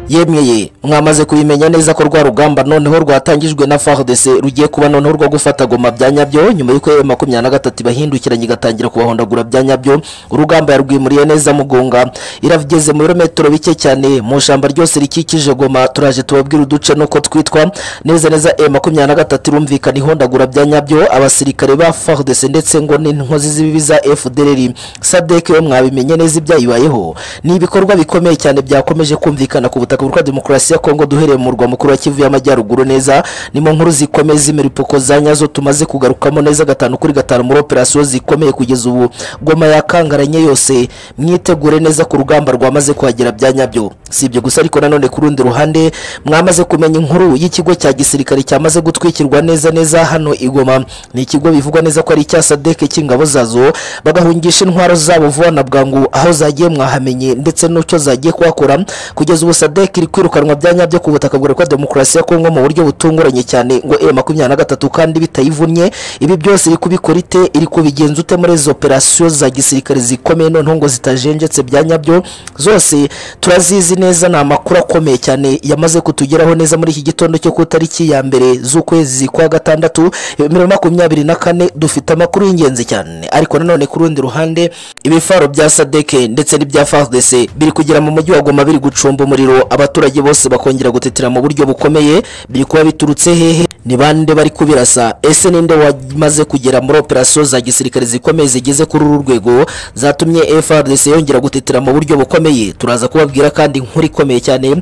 yemeye mwamaze kubimenya neza ko rwa rugamba noneho rwatangijwe na fardc rugiye kuba noneho rwo gufata goma bya nyabyo nyuma y'uko emu makumyabiri na gatatu ibahindukiranye igatangira kubahondagura bya nyabyo urugamba yarwimuriye neza mugunga irageze mu birometero bike cyane mu ishyamba ryose rikikije goma turaje tubabwira uduce n'uko twitwa neza neza emu makumyabiri na gatatu irumvikana ihondagura bya nyabyo abasirikare ba fardc ndetse ngo n'inkozi z'ibibi za fdr sadek we mwabimenye neza ibyayibayeho ni ibikorwa bikomeye cyane byakomeje kumvikana ku butaka bwa demokarasi ya kongo duhereye mu murwa mukuru wa kivu y'amajyaruguru neza nimo nkuru zikomeye z'imiripuko za nyazo tumaze kugarukamo neza gatanu kuri gatanu muri operasiyo zikomeye kugeza ubu goma yakangaranye yose mwitegure neza ku rugamba rwamaze kuhagera bya nyabyo si ibyo gusa ariko nanone ku rundi ruhande mwamaze kumenya inkuru y'ikigo cya gisirikare cyamaze gutwikirwa neza neza hano igoma ni ikigo bivugwa neza ko ari icya sadeke cy'ingabo zazo bagahungisha intwaro zabo vuba na bwangu aho zagiye mwahamenye ndetse n'icyo zagiye kuhakora kugeza ubu sadek iri kwirukanwa bya nyabyo ku butaka bwa demokarasi ya kongo mu buryo butunguranye cyane ngo e makumyabiri na gatatu kandi bitayivunnye ibi byose iri kubikora ite iri kubigenza ute muri izo operasiyo za gisirikare zikomeye noneho ngo zitajenjetse bya nyabyo zose turazizi neza ni amakuru akomeye cyane yamaze kutugeraho neza muri iki gitondo cyo ku itariki ya mbere z'ukwezi kwa gatandatu bibiri na makumyabiri na kane dufite amakuru y'ingenzi cyane ariko nanone ku rundi ruhande ibifaro bya sadeke ndetse n'ibya fardc biri kugera mu mujyi wa goma biri gucumba umuriro abaturage bose bakongera gutetera mu buryo bukomeye biri kuba biturutse hehe ni bande bari kubirasa ese ninde wamaze kugera muri operasiyo za gisirikare zikomeye zigeze kuri uru rwego zatumye frdc yongera gutetera mu buryo bukomeye turaza kubabwira kandi inkuru ikomeye cyane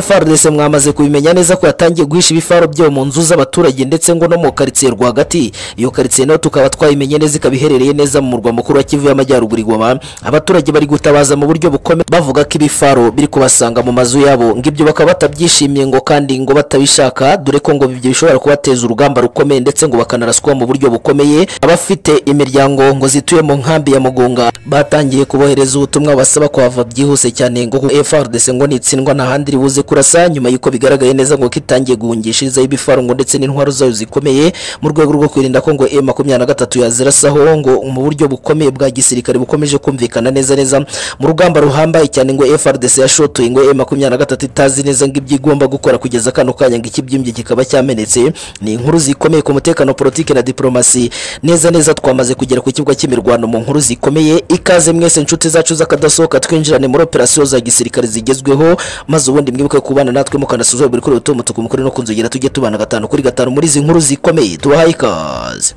frdc mwamaze kubimenya neza ko yatangiye guhisha ibifaro byo mu nzu z'abaturage ndetse ngo no mu karitsiye rwagati iyo karitsiye nayo tukaba twayimenye neza ikaba iherereye neza mu murwa mukuru wa kivu y'amajyaruguru igoma abaturage bari gutabaza mu buryo bukomeye bavuga ko ibifaro biri kubasanga mu mazu yabo ngo ibyo bakaba batabyishimiye ngo kandi ngo batabishaka dore ko ngo ibyo bishobora kubateza urugamba rukomeye ndetse ngo bakanaraswa mu buryo bukomeye abafite imiryango ngo zituye mu nkambi ya mugunga batangiye kubohereza ubutumwa basaba kuhava byihuse cyane ngo frdc ngo nitsindwa nta handi ribuze kurasa nyuma y'uko bigaragaye neza ngo kitangiye guhungishirizaho ibifaro ngo ndetse n'intwaro zayo zikomeye mu rwego rwo kwirinda ko ngo e makumyabiri na gatatu yazirasaho ngo mu buryo bukomeye bwa gisirikare bukomeje kumvikana neza neza mu rugamba ruhambaye cyane ngo frdc yashotoye ngo e makumyabiri na gatatu itazi neza ngo ibyo igomba gukora kugeza kano kanya ngo ikibyimbye kikaba cyamenetse ni inkuru zikomeye ku mutekano politiki na diporomasi neza neza twamaze kugera ku kibuga cy'imirwano mu nkuru zikomeye ikaze mwese inshuti zacu z'akadasohoka twinjirane muri operasiyo za gisirikare zigezweho maze ubundi mwibuke kubana natwe mukanasuzuma buri kuri utu mutuku mukuru no kunzogera tujye tubana gatanu kuri gatanu muri izi nkuru zikomeye tubahaye ikaze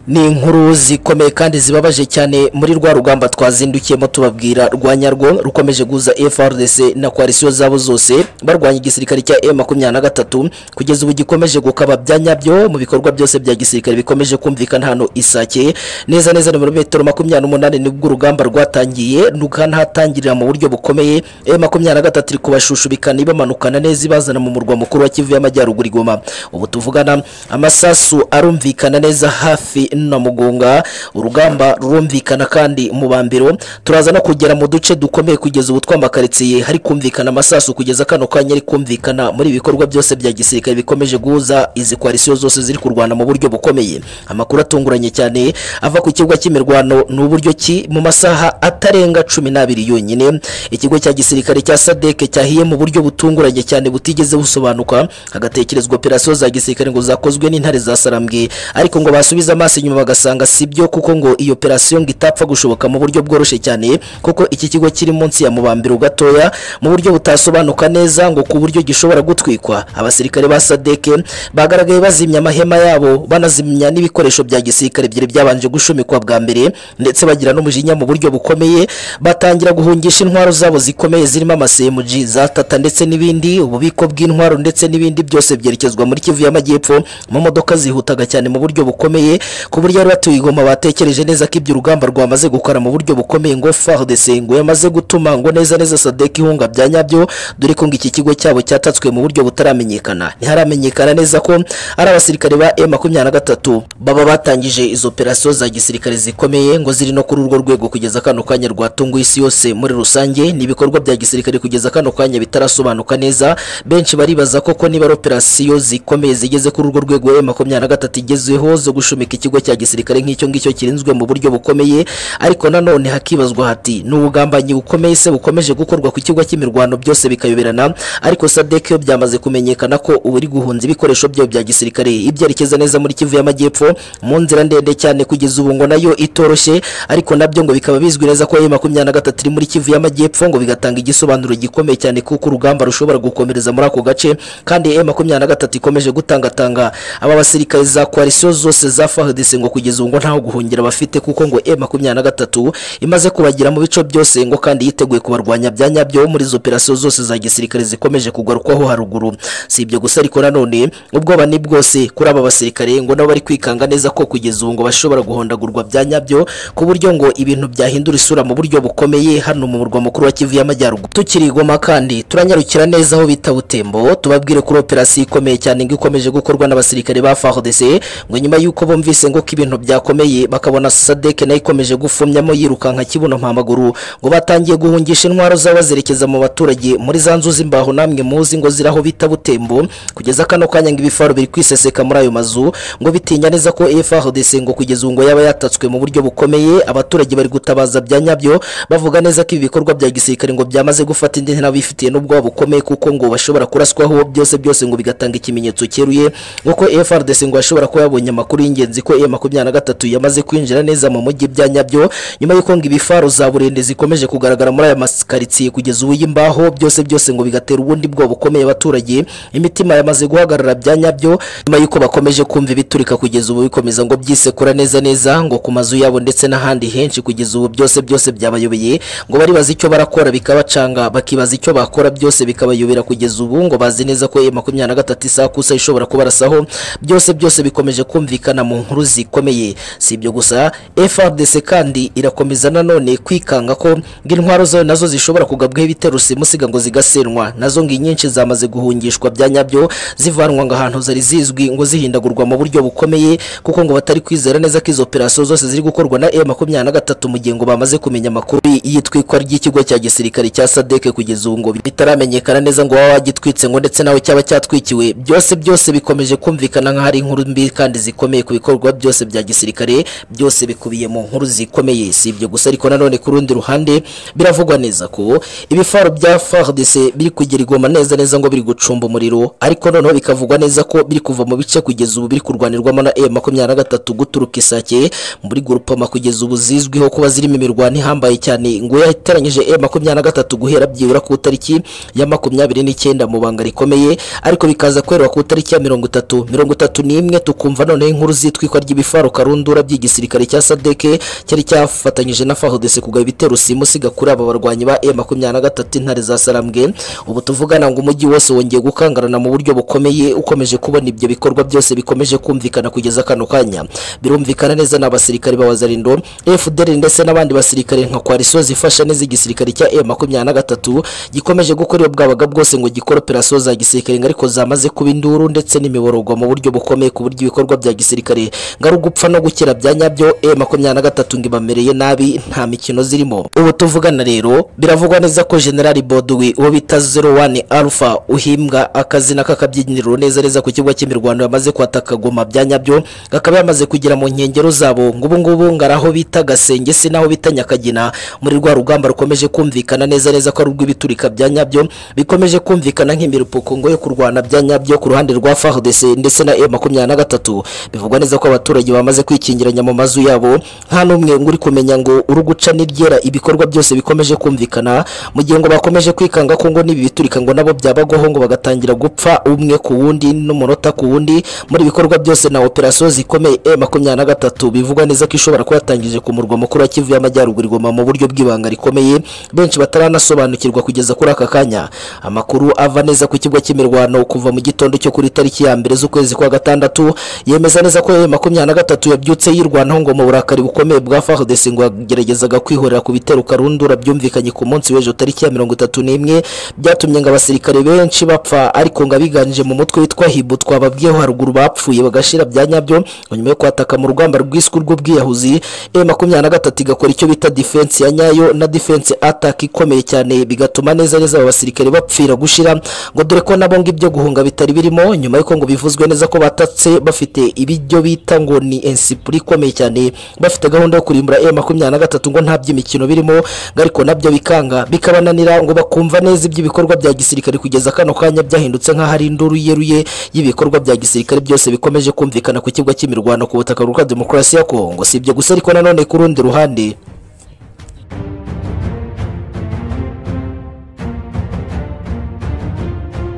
ni inkuru zikomeye kandi zibabaje cyane muri rwa rugamba twazindukiyemo tubabwira rwa nyarwo rukomeje guza frdc na koalisiyo zabo zose barwanya igisirikare cya e makumyabiri na gatatu kugeza ubu gikomeje gukaba bya nyabyo mu bikorwa byose bya gisirikare bikomeje kumvikana hano isake neza neza ni muri metero makumyabiri n'umunani nibwo urugamba rwatangiye rukanatangirira mu buryo bukomeye e makumyabiri na gatatu iri kubashushubikana ibamanukana neza ibazana mu murwa mukuru wa kivu y'amajyaruguru igoma ubu tuvugana amasasu arumvikana neza hafi na mugunga urugamba rurumvikana kandi mu bambiro turaza no kugera mu duce dukomeye kugeza ubu twamakaritsiye hari kumvikana amasasu kugeza kano kanya ari kumvikana muri ibikorwa byose bya gisirikare bikomeje guhuza izi koalisiyo zose ziri kurwana mu buryo bukomeye amakuru atunguranye cyane ava ku kibuga cy'imirwano ni uburyo ki mu masaha atarenga cumi n'abiri yonyine ikigo cya gisirikare cya sadeke cyahiye mu buryo butunguranye cyane butigeze busobanuka hagatekerezwa operasiyo za gisirikare ngo zakozwe n'intare za sarambwe ariko ngo basubize amaso inyuma bagasanga si byo kuko ngo iyo operasiyo ngo itapfa gushoboka mu buryo bworoshye cyane kuko iki kigo kiri munsi ya mubambiro gatoya mu buryo butasobanuka neza ngo ku buryo gishobora gutwikwa abasirikare ba sadeke bagaragaye bazimya amahema yabo banazimya n'ibikoresho bya gisirikare byari byabanje gushumikwa bwa mbere ndetse bagira n'umujinya mu buryo bukomeye batangira guhungisha intwaro zabo zikomeye zirimo amasemuji za tata ndetse n'ibindi ububiko bw'intwaro ndetse n'ibindi byose byerekezwa muri kivu y'amajyepfo mu modoka zihutaga cyane mu buryo bukomeye ku buryo bari batuye igoma batekereje neza ko ibyo urugamba rwamaze gukora mu buryo bukomeye ngo frdc ngo yamaze gutuma ngo neza neza sadek ihunga bya nyabyo dore ko ngo iki kigo cyabo cyatatswe mu buryo butaramenyekana ntiharamenyekana neza ko ari abasirikare ba e makumyabiri na gatatu baba batangije izo operasiyo za gisirikare zikomeye ngo ziri no kuri urwo rwego kugeza kano kanya rwatunguye isi yose muri rusange ni ibikorwa bya gisirikare kugeza kano kanya bitarasobanuka neza benshi baribaza koko niba ari operasiyo zikomeye zigeze kuri urwo rwego e makumyabiri na gatatu igezeho zo gushumika ikigo cya gisirikare nk'icyo ngicyo kirinzwe mu buryo bukomeye ariko nanone hakibazwa hati ni ubugambanyi bukomeye se bukomeje gukorwa ku kigo cy'imirwano byose bikayoberana ariko sadek yo byamaze kumenyekana ko ubu iri guhunza ibikoresho byayo bya gisirikare ibyerekeza neza muri kivu y'amajyepfo mu nzira ndende cyane kugeza ubu ngo nayo itoroshye ariko nabyo ngo bikaba bizwi neza ko ayo makumyabiri na gatatu iri muri kivu y'amajyepfo ngo bigatanga igisobanuro gikomeye cyane kuko urugamba rushobora gukomereza muri ako gace kandi e makumyabiri na gatatu ikomeje gutangatanga aba basirikare za koalisiyo zose za fahadese ngo kugeza ubu ngo ntaho guhungira bafite kuko ngo e makumyabiri na gatatu imaze kubagira mu bice byose ngo kandi yiteguye kubarwanya bya nyabyo muri izo operasiyo zose za gisirikare zikomeje kugarukwaho haruguru si ibyo gusa ariko nanone ubwoba ni bwose kuri aba basirikare ngo nabo bari kwikanga neza ko kugeza ubu ngo bashobora guhondagurwa bya nyabyo ku buryo ngo ibintu byahindura isura mu buryo bukomeye hano mu murwa mukuru wa kivu y'amajyaruguru tukiri i goma kandi turanyarukira neza aho bita butembo tubabwire kuri operasiyo ikomeye cyane ngo ikomeje gukorwa n'abasirikare ba fahudese ngo nyuma y'uko bumvise ngo ko ibintu byakomeye bakabona sadeke nayo ikomeje gufumyamo yirukanka kibuno mpamaguru ngo batangiye guhungisha intwaro zabo bazerekeza mu baturage muri za nzu z'imbaho namwe muzi ngo ziraho bita butembo kugeza kano kanya ngo ibifaro biri kwiseseka muri ayo mazu ngo bitinya neza ko efrdc ngo kugeza ubu ngo yaba yatatswe mu buryo bukomeye abaturage bari gutabaza bya nyabyo bavuga neza ko ibi bikorwa bya gisirikare ngo byamaze gufata indi ntera bifitiye n'ubwoba bukomeye kuko ngo bashobora kuraswaho byose byose ngo bigatanga ikimenyetso cyeruye nk'uko efrdc ngo yashobora kuba yabonye amakuru y'ingenzi ko e makumyabiri na gatatu yamaze kwinjira neza mu mujyi bya nyabyo nyuma y'uko ngo ibifaro za burende zikomeje kugaragara muri aya makaritsiye kugeza ubu y'imbaho byose byose ngo bigatera ubundi bwoba bukomeye abaturage imitima yamaze guhagarara bya nyabyo nyuma y'uko bakomeje kumva ibiturika kugeza ubu bikomeza ngo byisekura neza neza ngo ku mazu yabo ndetse n'ahandi henshi kugeza ubu byose byose byabayobeye ngo bari bazi icyo barakora bikabacanga bakibaza icyo bakora byose bikabayobera kugeza ubu ngo bazi neza ko makumyabiri na gatatu isakusa ishobora kubarasaho byose byose bikomeje kumvikana mu nkuru zikomeye si ibyo gusa frdc kandi irakomeza nanone kwikanga ko ngo intwaro zayo nazo zishobora kugabwaho ibitero simusiga ngo zigasenwa nazo ngo inyinshi zamaze guhungishwa bya nyabyo zivanwa ngo ahantu zari zizwi ngo zihindagurwa mu buryo bukomeye kuko ngo batari kwizera neza ko izo operasiyo zose ziri gukorwa na e makumyabiri na gatatu mu gihe ngo bamaze kumenya amakuru y'itwikwa ry'ikigo cya gisirikare cya sadeke kugeza ubu ngo bitaramenyekana neza ngo waba wagitwitse ngo ndetse nawe cyaba cyatwikiwe byose byose bikomeje kumvikana nk'aho ari inkuru mbi kandi zikomeye ku bikorwa byose bya gisirikare byose bikubiye mu nkuru zikomeye si ibyo gusa ariko nanone ku rundi ruhande biravugwa neza ko ibifaro bya fardc biri kugera igoma neza neza ngo biri gucumba umuriro ariko noneho bikavugwa neza ko biri kuva mu bice kugeza ubu biri kurwanirwamo na e makumyabiri na gatatu guturuka isake muri gurupama kugeza ubu zizwiho kuba zirimo imirwano ihambaye cyane ngo yateranyije e makumyabiri na gatatu guhera byibura ku itariki ya makumyabiri n'icyenda mu banga rikomeye ariko bikaza kwerwa ku itariki ya mirongo itatu mirongo itatu n'imwe tukumva noneho inkuru zitwikwa ry'ibifaro karundura by'igisirikare cya sadeke cyari cyafatanyije na fahudese kugaba ibitero simusiga kuri aba barwanyi ba e makumyabiri na gatatu intare za sarambwe ubu tuvugana ngo umujyi wose wongeye gukangarana mu buryo bukomeye ukomeje kubona ibyo bikorwa byose bikomeje kumvikana kugeza kano kanya birumvikana neza n'abasirikare ba wazarindo fdr ndetse n'abandi basirikare nka koalisiyo zifasha neza igisirikare cya e makumyabiri na gatatu gikomeje gukora iyo bwabaga bwose ngo gikore operasiyo za gisirikare ngo ariko zamaze kuba induru ndetse n'imibororwa mu buryo bukomeye ku buryo ibikorwa bya gisirikare ngo ari ugupfa no gukira bya nyabyo e makumyabiri na gatatu ngo ibamereye nabi nta mikino zirimo ubu tuvugana rero biravugwa neza ko generali boduwi uwo bita zero wani alpha uhimbwa akazina k'akabyiniriro neza neza ku kibuga cy'imirwano yamaze kwataka goma bya nyabyo akaba yamaze kugera mu nkengero zabo ngo ubu ngubu ngo ari aho bita gasenge si n'aho bita nyakagina muri rwa rugamba rukomeje kumvikana neza neza ko ari urw'ibiturika bya nyabyo bikomeje kumvikana nk'imirupuko ngo yo kurwana bya nyabyo ku ruhande rwa fardc ndetse na e makumyabiri na gatatu bivugwa neza ko abaturage bamaze kwikingiranya mu mazu yabo nta n'umwe ngo uri kumenya ngo uri guca n'iryera ibikorwa byose bikomeje kumvikana mu gihe ngo bakomeje kwikanga ko ngo n'ibi biturika ngo nabo byabagwaho ngo bagatangira gupfa umwe ku wundi n'umunota ku wundi muri ibikorwa byose na operasiyo zikomeye e makumyabiri na gatatu bivugwa neza ko ishobora kuba yatangije ku murwa mukuru wa kivu y'amajyaruguru igoma mu buryo bw'ibanga rikomeye benshi bataranasobanukirwa kugeza kuri aka kanya amakuru ava neza ku kibuga cy'imirwano kuva mu gitondo cyo kuri tariki ya mbere z'ukwezi kwa gatandatu yemeza neza ko e makumyabiri na gatatu yabyutse yirwanaho ngo mu burakari bukomeye bwa fardc ngo yageragezaga kwihorera ku bitero karundura byumvikanye ku munsi w'ejo tariki ya mirongo itatu n'imwe byatumye ngo abasirikare benshi bapfa ariko ngo abiganije mu mutwe witwa hibu twababwiyeho haruguru bapfuye bagashira bya nyabyo nyuma yo kwataka mu rugamba rwiswe rw'ubwiyahuzi e makumyabiri na gatatu igakora icyo bita defense ya nyayo na defense attack ikomeye cyane bigatuma neza neza aba basirikare bapfira gushira ngo dore ko nabo ngo ibyo guhunga bitari birimo nyuma y'uko ngo bivuzwe neza ko batatse bafite ibijyo bita ngo ni ensipuri ikomeye cyane bafite gahunda yo kurimbura e makumyabiri na gatatu ngo nta by'imikino birimo ngo ariko nabyo bikanga bikabananira ngo bakumva neza iby'ibikorwa bya gisirikare kugeza kano kanya byahindutse nk'aho ari induru yeruye y'ibikorwa bya gisirikare byose bikomeje kumvikana ku kibuga cy'imirwano ku butaka bwa demokarasi ya kongo si ibyo gusa ariko nanone ku rundi ruhande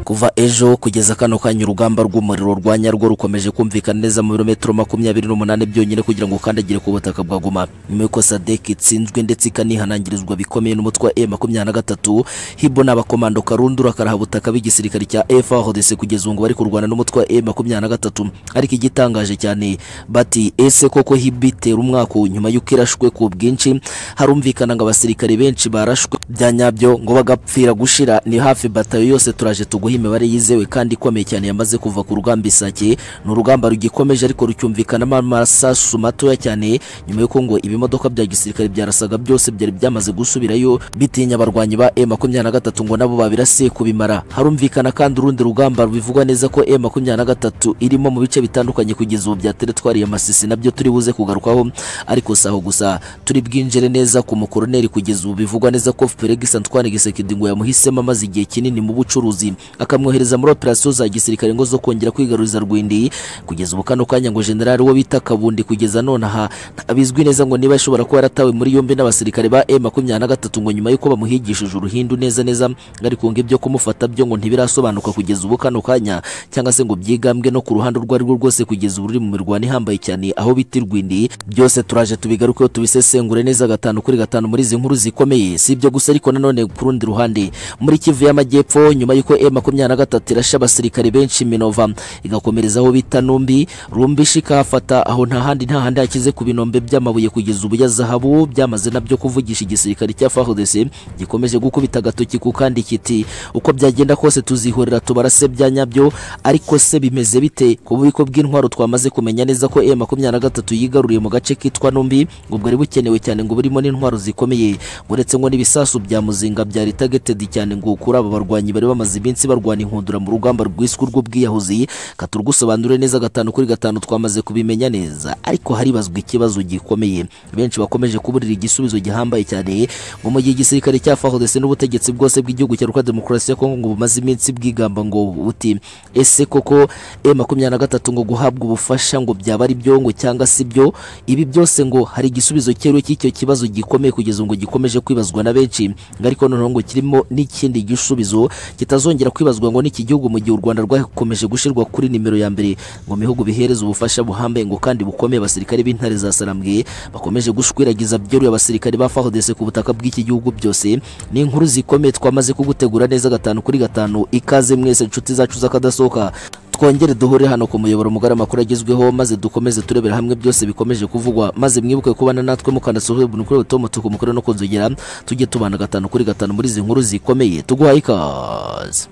kuva ejo kugeza kano kanya urugamba rw'umuriro rwa nyarwo rukomeje kumvikana neza mu birometero makumyabiri n'umunani byonyine kugira ngo ukandagire ku butaka bwa goma nyuma y'uko sadek itsinzwe ndetse ikanihanangirizwa bikomeye n'umutwe wa e makumyabiri na gatatu hibo n'abakomando karundura karahabutaka b'igisirikare cya frdc kugeza ubu ngo bari kurwana n'umutwe wa e makumyabiri na gatatu ariko igitangaje cyane bati ese koko hibo itera umwaka nyuma y'uko irashwe ku bwinshi harumvikana ngo abasirikare benshi barashwe bya nyabyo ngo bagapfira gushira ni hafi batayo yose turaje tuguha imibare yizewe kandi ikomeye cyane yamaze kuva ku rugamba isake ni urugamba rugikomeje ariko rucyumvikanamo amasasu matoya cyane nyuma y'uko ngo ibimodoka bya gisirikare byarasaga byose byari byamaze gusubirayo bitinya abarwanyi ba e makumyabiri na gatatu ngo nabo babirasiye kubimara harumvikana kandi urundi rugamba bivugwa neza ko e makumyabiri na gatatu irimo mu bice bitandukanye kugeza ubu bya teritwari ya masisi nabyo turi buze kugarukaho ariko si aho gusa turi bwinjire neza ku mukoroneri kugeza ubu bivugwa neza ko felix antoine gisekedi ngo yamuhisemo amaze igihe kinini mu bucuruzi akamwohereza muri operasiyo za gisirikare ngo zo kongera kwigaruriza rwindi kugeza ubu kano kanya ngo generali wo bita kabundi kugeza nonaha abizwi neza ngo niba ashobora kuba yaratawe muri yombi n'abasirikare ba e makumyabiri na gatatu ngo nyuma y'uko bamuhigishije uruhindu neza neza ariko ngo ibyo kumufata byo ngo ntibirasobanuka kugeza ubu kano kanya cyangwa se ngo byigambwe no ku ruhande urwo arirwo rwose kugeza ubu ruri mu mirwano ihambaye cyane aho bita irwindi byose turaje tubigarukeho tubisesengure neza gatanu kuri gatanu muri izi nkuru zikomeye si ibyo gusa ariko nanone ku rundi ruhande muri kivu y'amajyepfo nyuma y'uko e makumyabiri makumyabiri na gatatu irasha abasirikare benshi minova igakomereza aho bita numbi rumbi shikafata aho nta handi nta handi hakize ku binombe by'amabuye kugeza ubu ya zahabu byamaze nabyo kuvugisha igisirikare cya FARDC gikomeje gukubita agatoki ku kandi kiti uko byagenda kose tuzihorera tubarase bya nyabyo ariko se bimeze bite ku bubiko bw'intwaro twamaze kumenya neza ko M23 yigaruriye mu gace kitwa numbi ngo bwari bukenewe cyane ngo burimo n'intwaro zikomeye uretse ngo n'ibisasu bya muzinga byari targeted cyane ngo kuri aba barwanyi bari bamaze iminsi barwanya kurwanya inkundura mu rugamba rwiswe urw'ubwiyahuzi katurgusobanure neza gatanu kuri gatanu twamaze kubimenya neza ariko haribazwa ikibazo gikomeye benshi bakomeje kuburira igisubizo gihambaye cyane ngo mu gihe igisirikare cya FARDC n'ubutegetsi bwose bw'igihugu cya Rwanda Demokarasi ya Kongo ngo bumaze iminsi bwigamba ngo buti ese koko M23 ngo guhabwa ubufasha ngo byaba ari byo ngo cyangwa si byo ibi byose ngo hari igisubizo cyerwe cy'icyo kibazo gikomeye kugeza ngo gikomeje kwibazwa na benshi ariko noneho ngo kirimo n'ikindi gisubizo kitazongera kwibazwa hibazwa ngo n'iki gihugu mu gihe u Rwanda rwakomeje gushyirwa kuri nimero ya mbere ngo bihugu bihereza ubufasha buhambaye ngo kandi bukomeye abasirikare b'intare za Sarambwe bakomeje gushwiragiza byoruye abasirikare ba FARDC ku butaka bw'iki gihugu byose ni inkuru zikomeye twamaze kugutegura neza gatanu kuri gatanu ikaze mwese inshuti zacu z'akadasohoka twongere duhure hano ku muyoboro mugari amakuru agezweho maze dukomeze turebera hamwe byose bikomeje kuvugwa maze mwibuke kubana natwe mukanda sohwe bunu kuri buto mutuku mukuru no kunzogera tujye tubana gatanu kuri gatanu muri izi nkuru zikomeye tuguhaye ikaze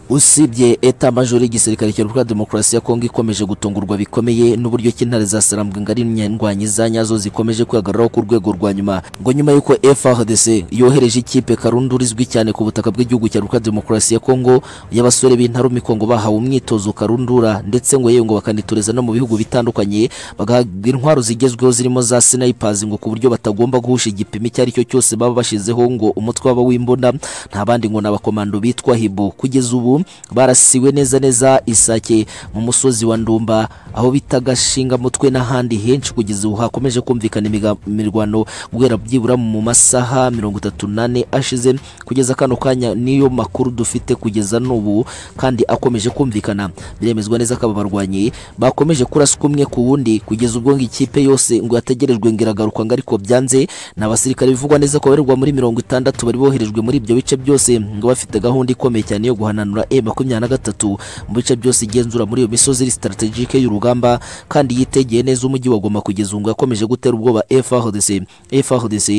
usibye eta majori y'igisirikare cya repubulika demokarasi ya kongo ikomeje gutungurwa bikomeye n'uburyo ki intare zasarambwe ngo ari indwanyi za nyazo zikomeje kwihagararaho ku rwego rwa nyuma ngo nyuma y'uko frdc yohereje ikipe karundura izwi cyane ku butaka bw'igihugu cya repubulika demokarasi ya kongo y'abasore b'intarumi kongo bahawe umwitozo karundura ndetse ngo yewe ngo bakanitoreza no mu bihugu bitandukanye bagahabwa intwaro zigezweho zirimo za sinayipazi ngo ku buryo batagomba guhusha igipimo icyo ari cyo cyose baba bashizeho ngo umutwe waba w'imbunda nta bandi ngo ni abakomando bitwa hibo kugeza ubu barasiwe neza neza isake mu musozi wa ndumba aho bita gashingamutwe n'ahandi henshi kugeza ubu hakomeje kumvikana imirwano guhera byibura mu masaha mirongo itatu n'ane ashize kugeza kano kanya niyo makuru dufite kugeza n'ubu kandi akomeje kumvikana biremezwa neza ko aba barwanyi bakomeje kuraswa umwe ku wundi kugeza ubwo ngo ikipe yose ngo yategerejwe ngo iragaruka ngo ariko byanze ni abasirikare bivugwa neza ko babarirwa muri mirongo itandatu bari boherejwe muri ibyo bice byose ngo bafite gahunda ikomeye cyane yo guhananura e makumyabiri na gatatu mu bice byose igenzura muri iyo misozi iri sitarategike y'urugamba kandi yitegeye neza umujyi wa Goma kugeza ubu yakomeje gutera ubwoba FARDC FARDC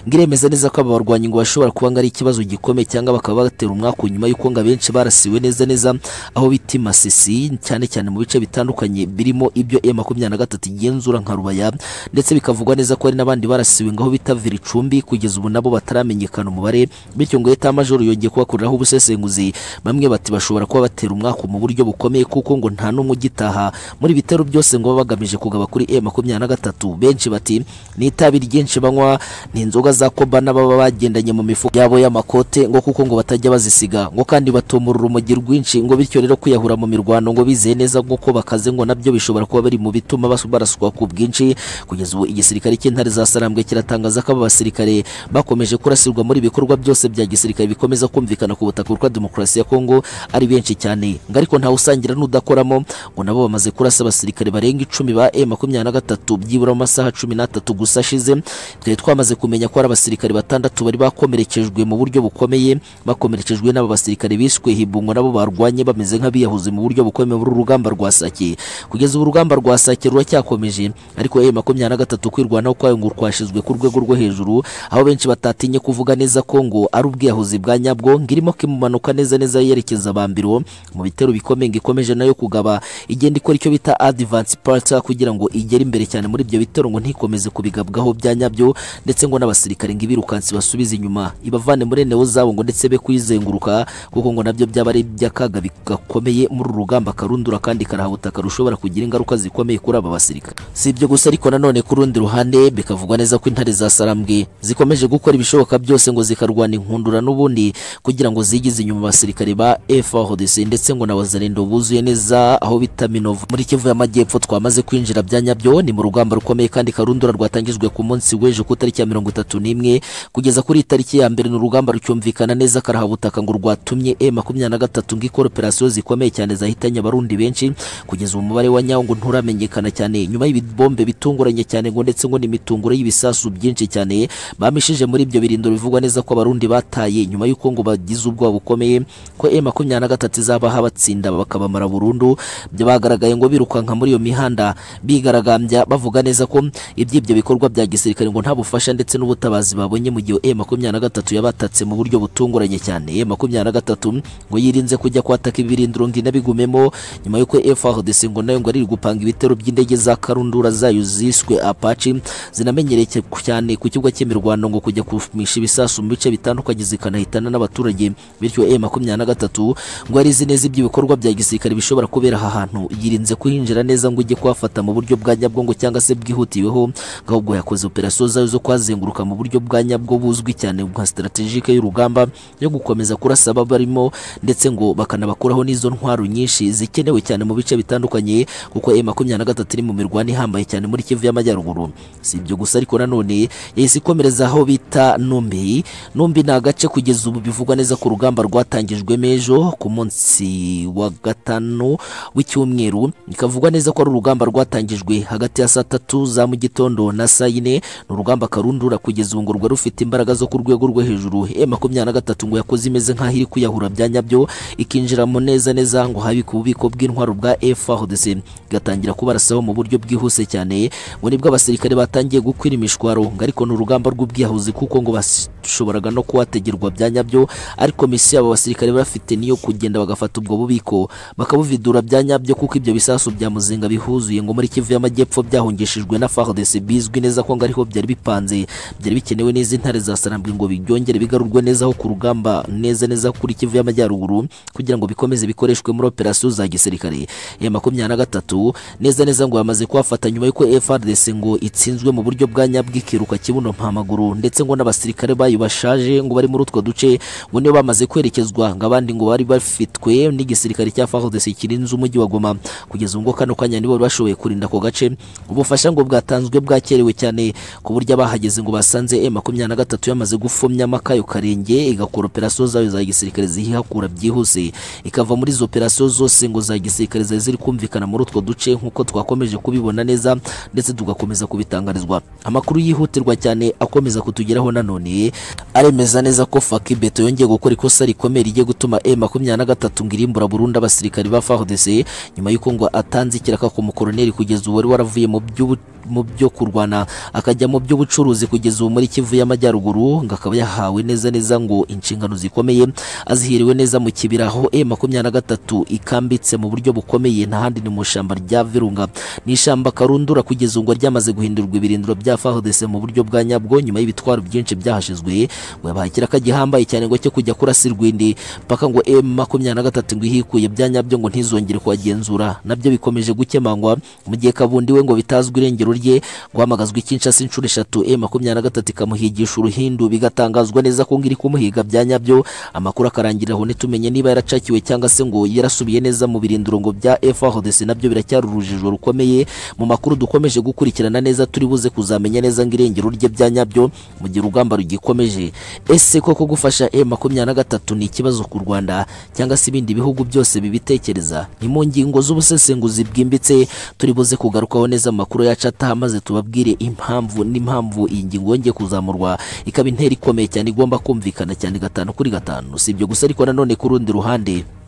ngo iremeza neza ko aba barwanyi ngo bashobora kuba ngo ari ikibazo gikomeye cyangwa bakaba batera umwaka nyuma y'uko ngo abenshi barasiwe neza neza aho bita Masisi cyane cyane mu bice bitandukanye birimo ibyo e makumyabiri na gatatu igenzura nka Rubaya ndetse bikavugwa neza ko hari n'abandi barasiwe ngaho bita Viricumbi kugeza ubu nabo bataramenyekana umubare bityo ngo Eta Major yongeye kubakoreraho ubusesenguzi bamwe bat ati bashobora kuba batera umwaku mu buryo bukomeye kuko ngo nta n'umwe ugitaha muri bitero byose ngo baba bagamije kugaba kuri e makumyabiri na gatatu benshi bati ni itabi ryinshi banywa ni inzoga za koba n'ababa bagendanye mu mifuka yabo y'amakote ngo kuko ngo batajya bazisiga ngo kandi batumura urumogi rwinshi ngo bityo rero kwiyahura mu mirwano ngo bizeye neza nk'uko bakaze ngo nabyo bishobora kuba biri mu bituma basu- barasukwa ku bwinshi kugeza ubu igisirikare cy'intare za sarambwe kiratangaza ko aba basirikare bakomeje kurasirwa muri ibikorwa byose bya gisirikare bikomeza kumvikana ku butaka bwa demokarasi ya kongo ari benshi cyane ngo ariko ntawe usangira n'udakoramo ngo nabo bamaze kurasa abasirikare barenga icumi ba e makumyabiri na gatatu byibura mu masaha cumi n'atatu gusa ashize twari twamaze kumenya ko hari abasirikare batandatu bari bakomerekejwe mu buryo bukomeye bakomerekejwe n'aba basirikare bishwe hibungwa nabo barwanye bameze nk'abiyahuze mu buryo bukomeye muri uru rugamba rwa Sake kugeza ubu urugamba rwa Sake ruracyakomeje ariko e makumyabiri na gatatu kwirwanaho kwayo ngo rwashyizwe ku rwego rwo hejuru aho benshi batatinye kuvuga neza ko ngo ari ubwiyahuzi bwa nyabwo ngo irimo kimumanuka neza neza yerekeza Bambiro mu bitero bikomeye ngo ikomeje nayo kugaba igenda ikora icyo bita advance parter kugira ngo igere imbere cyane muri ibyo bitero ngo ntikomeze kubigabwaho bya nyabyo ndetse ngo n'abasirikare ngo ibirukansi basubize inyuma ibavane muri eneo zabo ngo ndetse be kuyizenguruka kuko ngo nabyo byaba ari iby'akaga gakomeye muri uru rugamba karundura kandi karahabutaka rushobora kugira ingaruka zikomeye kuri aba basirikare si ibyo gusa ariko nanone ku rundi ruhande bikavugwa neza ko intare za sarambwe zikomeje gukora ibishoboka byose ngo zikarwana inkundura n'ubundi kugira ngo zigize inyuma abasirikare ba FARDC ndetse ngo na bazarendo buzuye neza aho bita Minova muri Kivu y'Amajyepfo twamaze kwinjira bya nyabyo ni mu rugamba rukomeye kandi karundura rwatangijwe ku munsi w'ejo ku tariki ya mirongo itatu n'imwe kugeza kuri iyi tariki ya mbere ni urugamba rucyumvikana neza karahabutaka ngo rwatumye e makumyabiri na gatatu ngo ikore operasiyo zikomeye cyane zahitanye abarundi benshi kugeza ubu umubare wa nyawo ngo nturamenyekana cyane nyuma y'ibibombe bitunguranye cyane ngo ndetse ngo n'imitunguro y'ibisasu byinshi cyane bamishije muri ibyo birindiro bivugwa neza ko abarundi bataye nyuma y'uko ngo bagize ubwoba bukomeye ko e makumyabiri na gatatu izabaha abatsinda bakabamara burundu byo bagaragaye ngo birukanka muri iyo mihanda bigaragambya bavuga neza ko iby'ibyo bikorwa bya gisirikare ngo nta bufasha ndetse n'ubutabazi babonye mu gihe e makumyabiri na gatatu yabatatse mu buryo butunguranye cyane e makumyabiri na gatatu ngo yirinze kujya kwataka ibirindiro ngo inabigumemo nyuma y'uko FRDC ngo nayo ngo ari gupanga ibitero by'indege za karundura zayo ziswe Apache zinamenyereye ku- cyane ku kibuga cy'imirwano ngo kujya kumisha ibisasu mu bice bitandukanye zikanahitana n'abaturage bityo e makumyabiri na gatatu ngo yari izi neza iby'ibikorwa bya gisirikare bishobora kubera aha hantu yirinze kuhinjira neza ngo ujye kuhafata mu buryo bwa nyabwongo cyangwa se bwihutiweho ngo ahubwo yakoze operasiyo zayo zo kuhazenguruka mu buryo bwa nyabwo buzwi cyane nka strategike y'urugamba yo gukomeza kurasa ababarimo ndetse ngo bakanabakuraho n'izo ntwaro nyinshi zikenewe cyane mu bice bitandukanye kuko e makumyabiri na gatatu iri mu mirwano ihambaye cyane muri kivu y'amajyaruguru si ibyo gusa ariko nanone yahise ikomereza aho bita numbi numbi ni agace kugeza ubu bivugwa neza ko urugamba rwatangijwe ejo ku munsi wa gatanu w'icyumweru bikavugwa neza ko ari urugamba rwatangijwe hagati ya saa tatu za mu gitondo na saa yine ni urugamba karundura kugeza ubu ngo rwari rufite imbaraga zo ku rwego rwo hejuru e makumyabiri na gatatu ngo yakoze imeze nk'aho iri kuyahura bya nyabyo ikinjiramo neza neza ngo habike ububiko bw'intwaro bwa FARDC igatangira kubarasaho mu buryo bwihuse cyane ngo nibwo abasirikare batangiye gukwira imishwaro ngo ariko ni urugamba rw'ubwiyahuzi kuko ngo bashoboraga no kuhategerwa bya nyabyo ariko misiyo abo basirikare bafite niyo kugenda bagafata ubwo bubiko bakabuvidura bya nyabyo kuko ibyo bisasu bya muzinga bihuzuye ngo muri kivu y'amajyepfo byahungishijwe na FARDC bizwi neza ko ngo ariho byari bipanze byari bikenewe n'izi ntare za sarambwe ngo byongere bigarurwe neza aho ku rugamba neza neza kuri kivu y'amajyaruguru kugira ngo bikomeze bikoreshwe muri operasiyo za gisirikare ya makumyabiri na gatatu neza neza ngo bamaze kuhafata nyuma y'uko FRDC ngo itsinzwe mu buryo bwa nyabwo ikiruka kibuno mpamaguru ndetse ngo n'abasirikare bayo bashaje ngo bari muri utwo duce ngo niyo bamaze kwerekezwa ngo abandi ngo bari bafitwe n'igisirikare cya FARDC kirinze umujyi wa Goma kugeza ubu ngo kano kanya nibo bari bashoboye kurinda ako gace ubufasha ngo bwatanzwe bwakerewe cyane ku buryo abahageze ngo basanze e makumyabiri na gatatu yamaze gufumya amakayo karenge igakora operasiyo zayo za gisirikare zihakura byihuse ikava muri izo operasiyo zose ngo za gisirikare zari ziri kumvikana muri utwo duce nk'uko twakomeje kubibona neza ndetse tugakomeza kubitangarizwa amakuru yihutirwa cyane akomeza kutugeraho nanone aremeza neza ko faki beto yongeye gukora ikosa rikomeye rigiye gutuma e makumyabiri na gatatu ngo irimbura burundu abasirikare ba FARDC nyuma y'uko ngo atanze ikiraka ku mukoroneri kugeza ubu wari waravuye mu by'ubu mu byo kurwana akajya mu by'ubucuruzi kugeza ubu muri Kivu y'Amajyaruguru ngo akaba yahawe neza neza ngo inshingano zikomeye azihiriwe neza mu kibira aho e makumyabiri na gatatu ikambitse mu buryo bukomeye nta handi ni mu ishyamba rya Virunga ni ishyamba karundura kugeza ubu ngo ryamaze guhindurwa ibirindiro bya FARDC mu buryo bwa nyabwo nyuma y'ibitwaro byinshi byahashizwe ngo yabaye ikiraka gihambaye cyane ngo cyo kujya kurasirwa indi paka ngo m makumyabiri na gatatu ngo ihikuye bya nyabyo ngo ntizongere kuhagenzura nabyo bikomeje gukemangwa mu gihe kabundi we ngo bitazwi irengero rye guhamagazwa ikinshasa inshuro eshatu m makumyabiri na gatatu ikamuhigisha uruhindu bigatangazwa neza ko ngo iri kumuhiga bya nyabyo amakuru akarangirira aho ntitumenye niba yaracakiwe cyangwa se ngo yarasubiye neza mu birindiro ngo bya frdc nabyo biracyari urujijo rukomeye mu makuru dukomeje gukurikirana neza turi buze kuzamenya neza ngo irengero rye bya nyabyo mu gihe urugamba rugikomeje ese koko gufasha m makumyabiri na gatatu ni ikibazo ku rwanda cyangwa se ibindi bihugu byose bibitekereza ni mu ngingo z'ubusesenguzi bwimbitse turi buze kugarukaho neza amakuru yacu ataha maze tubabwire impamvu n'impamvu iyi ngingo yongeye kuzamurwa ikaba intera ikomeye cyane igomba kumvikana cyane gatanu kuri gatanu si ibyo gusa ariko nanone ku rundi ruhande